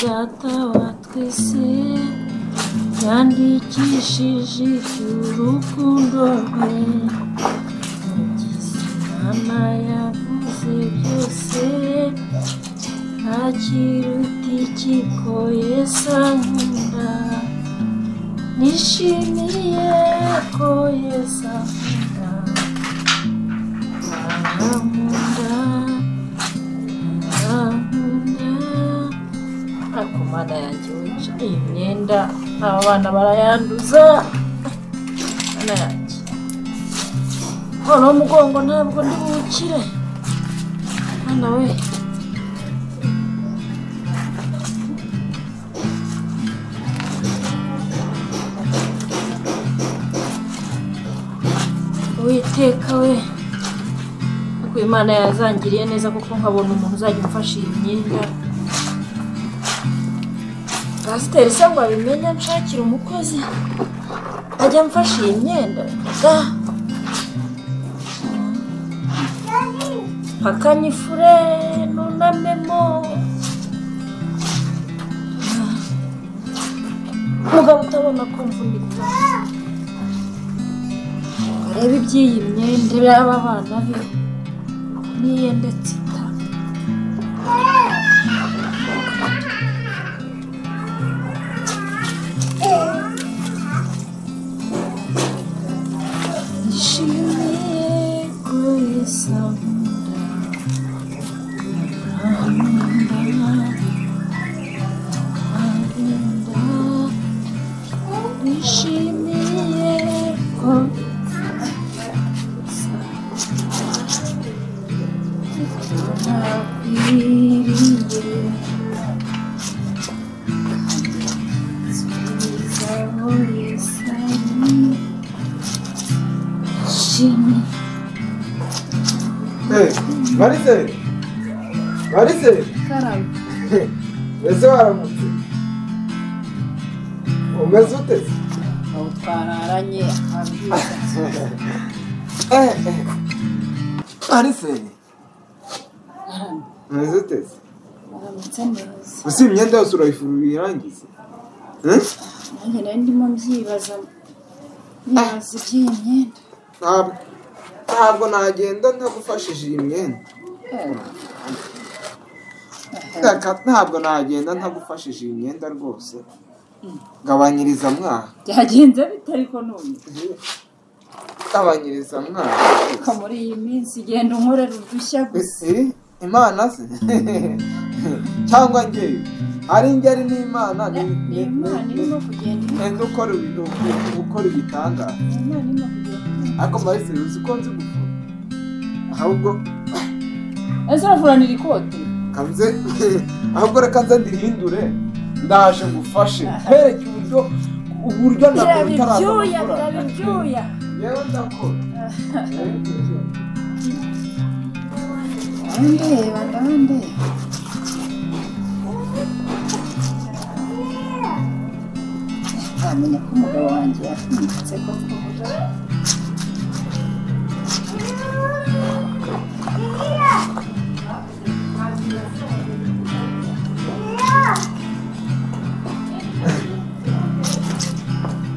data wa twese yandikishije iby'urukundo rwe mugize mama yavuze byose nta kiruta ikiko yesu ankunda nishimiye ko yesu ankunda arankunda arankunda ariko umwana yanjye wica iyi myenda aba bana barayanduza umwana yanjye noneho umugongo ntabwo ndi buwukire mwana we uwiteka we ariko uyu mwana yazangiriye neza kuko nkabona umuntu uzajya umfasha iyi myenda pasiteri se ngo abimenye nshakira umukozi ajya amfasha iyi myenda da akanyifure nunamemo mugabo utabona ko mvunika arebe iby'iyi myenda y'aba bana be niye ndetse ita Nishimiye ko Yesu ankunda arankunda arankunda nishimiye ko Yesu ankunda ntakwiriye nsubiza aho Yesu ari nishimiye marise marise karame mbese waramutse umeze ute ubu twararanye ababwira marise umeze ute aramutse neza gusa iyi myenda yose urayirangiza nanjye nari ndimo mbyibaza nibaza iby'iyi myenda ntabwo ntabwo nagenda ntagufashije iyi myenda Reka ntabwo nagenda ntagufashije iyi myenda rwose gabanyiriza mwaha byagenze bite ariko none gabanyiriza mwaha ariko muri iyi minsi genda unkorera udushya gusa iri imana se cyangwa njyewe ari njye ari n'imana ni imana irimo kugenda imana nzi ukora ibintu ukora ibitangaza Imana irimo kugenda imana. ariko marise uzi ko nzi gukora ahubwo ese uravuranira ikote kanze ahubwo reka nze ndirihindure ndaje ngufashe nkwereke uburyo uburyo byaba ntabwo ibyuya utarazakora byaba ibyuya yewe ndakora ndandeba ndandeba ntamenya ko umugabo wanjye yatwitse koko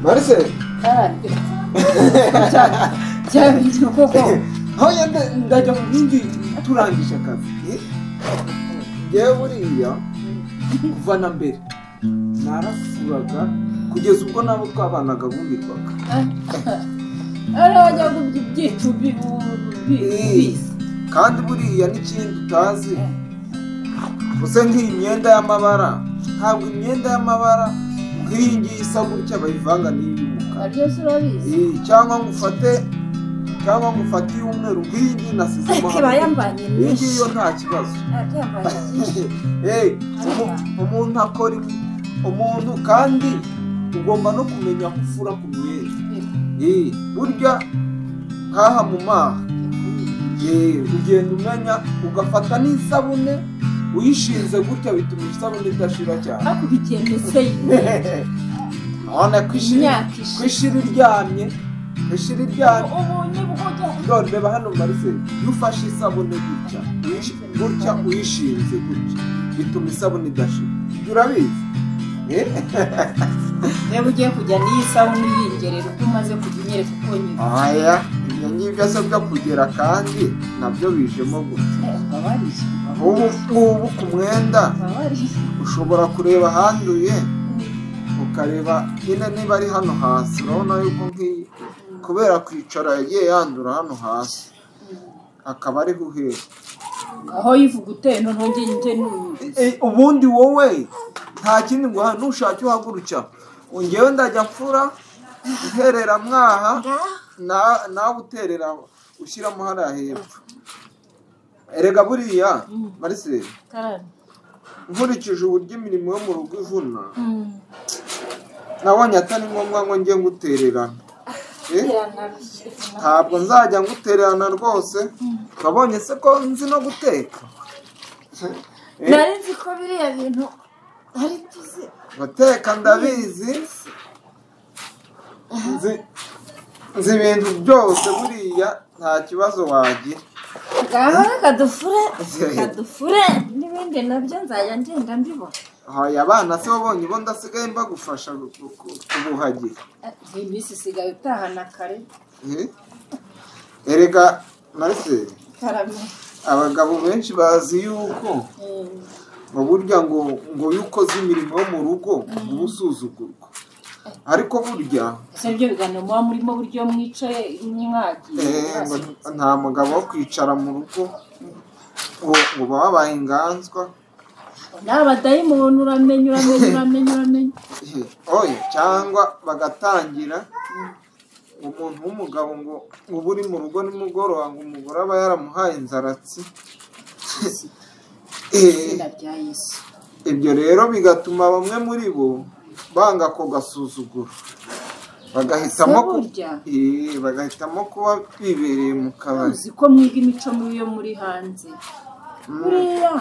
marise kandi byaba ibyo koko aho yenda ndajya mu bindi turangije akazi ngewe buriya kuva na mbere narasuraga kugeza ubwo nabo twabanaga bumirwaga ari wajya gubya ibyicu bibisi kandi buriya n'ikindi utazi gusa nk'iyi myenda y'amabara ntabwo imyenda y'amabara nk'iyi ngiyi isa gutya bayivanga n'iy'umukara naryo se urabizi Eh, cyangwa ngo ufate cyangwa ngo ufate iy'umweru nk'iyi ngiyi nasizemo iba yambanye iyi ngiyi nyinshi yo nta kibazo Ati yambanye nyinshi Hey, umu- umuntu akora ibi- umuntu kandi ugomba no kumenya ko ufura ku myenda Eh, burya nkaha mu maha Eh, ugenda umenya ugafata n'isabune uyishinze gutya bituma isabune idashira cyane ariko ubigendese none ku ishira imyaka ku ishize ishira iryamye ku ishira iryamye ubu ni bwo ujya Ndoli, reba hano marise iyo ufashe isabune gutya uyishi- gutya uyishinze gutya bituma isabune idashira ibyo urabizi Eh? reba ugiye kujya n'iy'isabune uyingerera ubwo umaze kujya unyereka uko nyuma aya ibyo ngibyo asabwa kugera kandi nabyo bijemo gutya ukaba warishyura ubu ngubu ku mwenda ukaba warishyura ushobora kureba ahanduye ukareba nyine niba ari hano hasi urabona yuko nk'iyi kubera kwicara yagiye yandura hano hasi akaba ariho uhera aho yivuga utenda ntongeye njye n'uyu Eh, ubundi wowe nta kindi ngo ntushatse uhagurukira ngewe ndajya mfura uherera mwaha na- nawe uterera ushyiramo hariya hepfo erega buriya marise karani nkurikije uburyo imirimo yo mu rugo ivuna nabonye atari ngombwa ngo njye ngutererana Eh? ntabwo nzajya ngutererana rwose urabonye se ko nzi no guteka Eh? nari nzi ko biriya bintu ari byiza guteka ndabizi nzi nzi ibintu byose buriya nta kibazo wagira ngaho reka dufure reka dufure n'ibindi nabyo nzajya ngenda mbibona Hoya abana se wabonye bo ndasigaye mbagufasha gu- gu- kubuhagira Eh, iyi minsi isigaye utahana kare Eh? erega marise karame abagabo benshi bazi yuko Eh, mu burya ngo ngo iyo ukoze imirimo yo mu rugo uba usuzugurwa ariko burya ese byo biganiro muba murimo buryo mwicaye mwagiye Eh, ngo nta mugabo wo kwicara mu rugo ngo ngo uba wabaye inganzwa ni abadayimoni uramenya uramenya uramenya uramenya Eh, oya cyangwa bagatangira umuntu w'umugabo ngo uba uri mu rugo nimugoroba ngo umugore aba yaramuhaye inzaratsi Eh, izina rya yesu ibyo rero bigatuma bamwe muri bo banga ako gasuzuguro bagahitamo ku- burya Eh, bagahitamo kuba bibereye mu kabari uzi ko mwiga imico mibi yo muri hanze Mm. buriya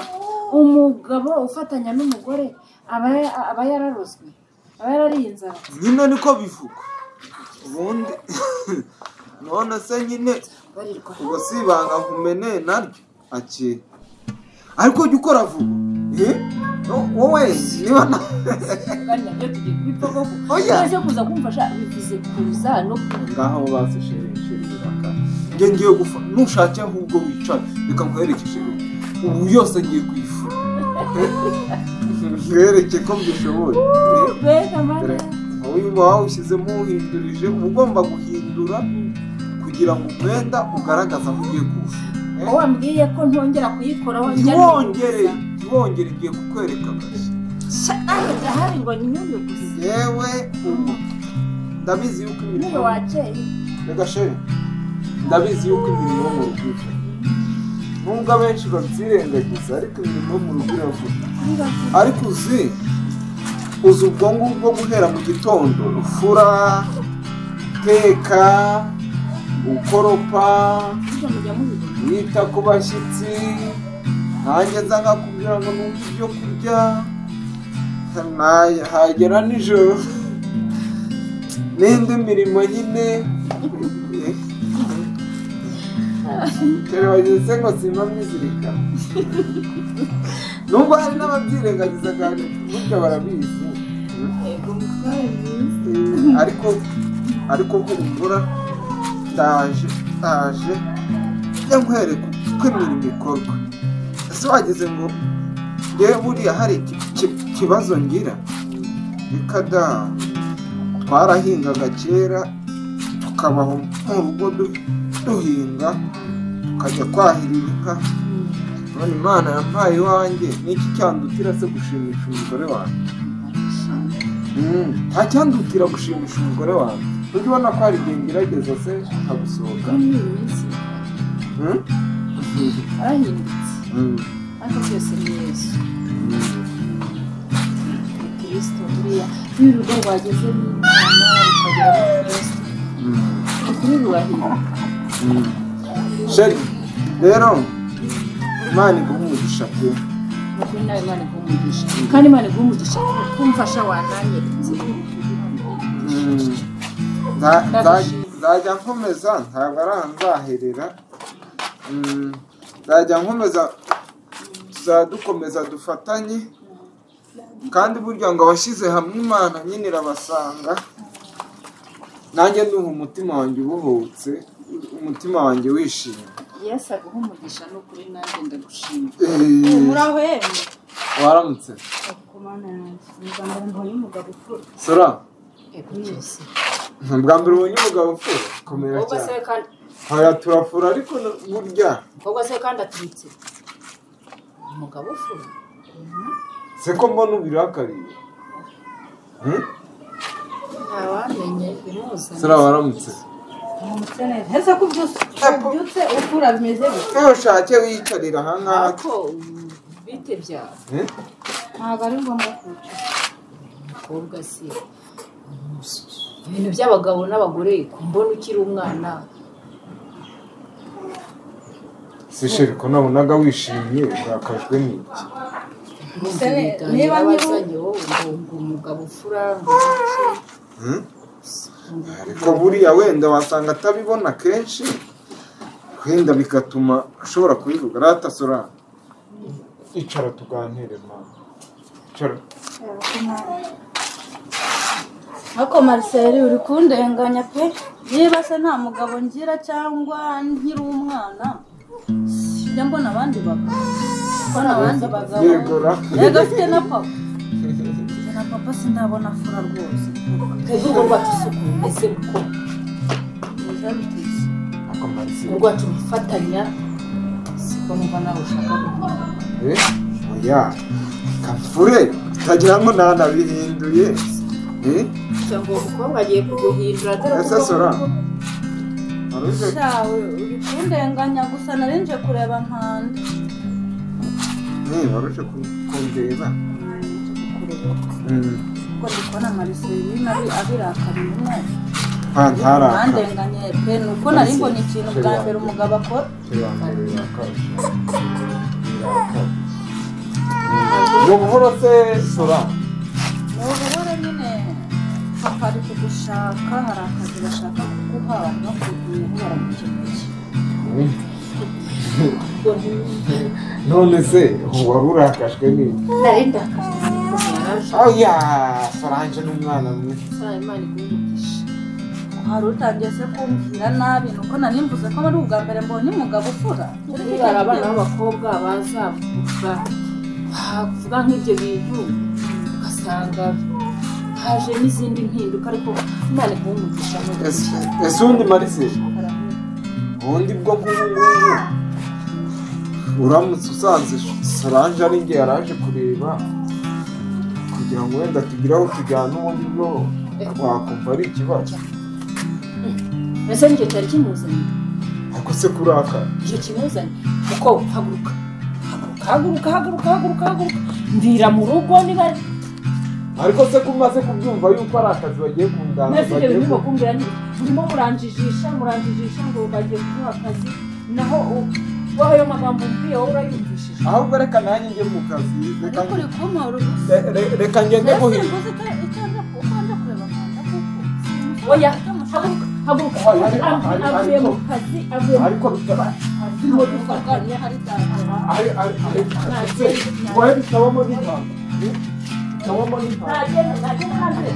umugabo ufatanya n'umugore aba aba yararozwe aba yarariye inzara nyine niko bivugwa ubundi none se nyine barirwa ubwo si ibanga nkumene naryo ake ariko jya ukora vuba Eh? No- wowe niba na- kandi nabyo tugiye kubipfa koko Oya. uraje kuza kumfasha bivuze kuza no kuza ngaho baseshereshiraka njye ngiye gufa ntushatse ahubwo wicara reka nkwerekeshe ubu yose ngiye kuyifura nkwereke ko mbishoboye Eh? mbega mane Dore, wowe uba wawushyizemo uhindurije uba ugomba guhindura kugira ngo umwenda ugaragaze aho ugiye kuwushyira Eh? wambwiye ko ntongera kuyikora wongera ntiwongere ntiwongere igiye kukwereka akazi ndahari ngo nyine gusa yewe ubu ndabizi yuko niyo imirimo wakeye reka shere ndabizi yuko imirimo yo mu rugo iva nubwo abenshi babyirengagiza ariko imirimo yo mu rugo iravuga ariko uzi uzi ubwo ngubwo guhera mu gitondo ufura uteka ukoropa burya mujya mubibona wita ku bashyitsi ntajya nza nkakubwira ngo numve ibyo kurya na- hagera nijoro n'indi mirimo nyine terabageze ngo simba mwizirikana nubwo hari n'ababyirengagiza kandi burya barabizi yego mutware mwiza ariko ariko humura ndaje ndaje njya nkwereka uko imirimo ikorwa ese wageze ngo yewe buriya hari iki- iki- ikibazo ngira reka da twarahingaga kera tukabaho mu rugo du- duhinga tukajya kwahirira inka none imana yampaye iwanjye niki cyandutira se gushimisha umugore wanjye ntacyandutira gushimisha umugore wawe ujya ubona ko hari igihe ngerageza se akagusohoka muri iyi minsi Mm? arahindutse Mm. ariko byose ni yesu Mm. ni kirisito buriya iyo urugo rwageze n'imana rukagera no ku yesu Mm. ni ukuri rurahinduka Mm. sheri rero imana iguha umugisha pe ni ukuri nawe imana igumugisha kandi imana igumugisha kumfasha wananyeritse Mm. Nza- nza- Ndagushimira. nzajya nkomeza ntabwo ari ahantu nzaherera Mm. nzajya nkomeza tuzajya dukomeza dufatanye kandi burya ngo abashyize hamwe imana nyine irabasanga nanjye nduha umutima wanjye ubuhutse umutima wanjye wishimye yesi aguha umugisha ni ukuri nanjye ndagushima Eee, muraho yemwe waramutse ku mana yanjye ni ubwa mbere mbonye umugabo ufura sora yego yesi ni ubwa mbere ubonye umugabo ufura komera ubwo se cyane kandi haya turafura ariko na- burya ubwo se kandi aturitse umugabo ufura se ko mbona ubirakariye Hmm? ntawamenye bimuzana sora waramutse umutse neza ese ko ubyutse ubyutse ufura bimeze bite ntushake wiyicarira aha ngaha ntako bite byaba Hmm? ntabwo ari ngombwa kwicara abakobwa se ibintu by'abagabo n'abagore ku mbona ukiri umwana se sheri ko nabonaga wishimye urakajwe n'iki Gusa ne- niba niba nyiru- wazanye wowe ngo ngo umugabo ufura ngo iki Hmm? ariko buriya wenda wasanga atabibona kenshi wenda bigatuma ashobora kubivuga rata sora icara tuganire mama icara Yego, ku mana. ariko mariseri uri kundenganya pe niba se nta mugabo ngira cyangwa nkiri umwana sijya mbona abandi bagabo mbona abandi bagabo yego ra yego afite na papa Njye na papa sindabona afura rwose twebwe urwo rwacu isuku ese kuko Mwiza bitetse. urwo rwacu rufatanya siko numva nawe ushaka guhura Eh, oya kafure utagira ngo ntanabihinduye Eh, cyangwa uwo mukobwa agiye kuguhindura dore ese sora waruze shawe uri kundenganya gusa narinje kureba nkanda eh, waruje ku- kundeba Hmm, kuko ndi kubona mariserina abirakariye umwana nta ntaraka bandenganye pe ni uko nari mbona ikintu bwa mbere umugabo akora ni ubuhoro se sora ni uburore nyine papa ari kugushaka hari akazi bashaka kuguha no kuguha baramukeneye Hmm. none se wari urakajwe n'iki nari ndakajwe n'uko yaraje oya soranje n'umwana mwe asaba imana iguhe hari utangiye se kumbwira nabi ni uko nari mvuze ko ari ubwa mbere mbonye umugabo ufura Niba hari abana b'abakobwa bazavuga bavuga nk'ibyo bintu ugasanga haje n'izindi mpinduka ariko imana iguhumugisha Ese- ese undi marise ubundi bwo nk'ubu ngubu uramutse usanze soranje ari njye yaraje kureba kugira ngo wenda tugire aho tujyana ubundi bwo wakumva ari ikibazo mbese n'icyo cyari kimuzanye ariko se kurakara icyo kimuzanye kuko haguruka haguruka haguruka haguruka haguruka ndira mu rugo niba ariko se ko umaze kubyumva yuko ari akazi bagiye kungana mwese ibyo bagiye bintu ku- bakumbwira nti murimo muranjijisha muranjijisha ngo bagiye kuguha akazi naho u- wowe ayo magambo umbwiye wowe urayumvishije ahubwo reka nanjye njye mu kazi reka ariko uri kumpora ubusa re- re- reka ngende muhinga oya haguruka haguruka avuye mu kazi avuye mu ariko bitaba turimo dufatanya ari ari ari se wowe bitabamo n'impamvu bitabamo n'impamvu ntagenda ntagenda hanze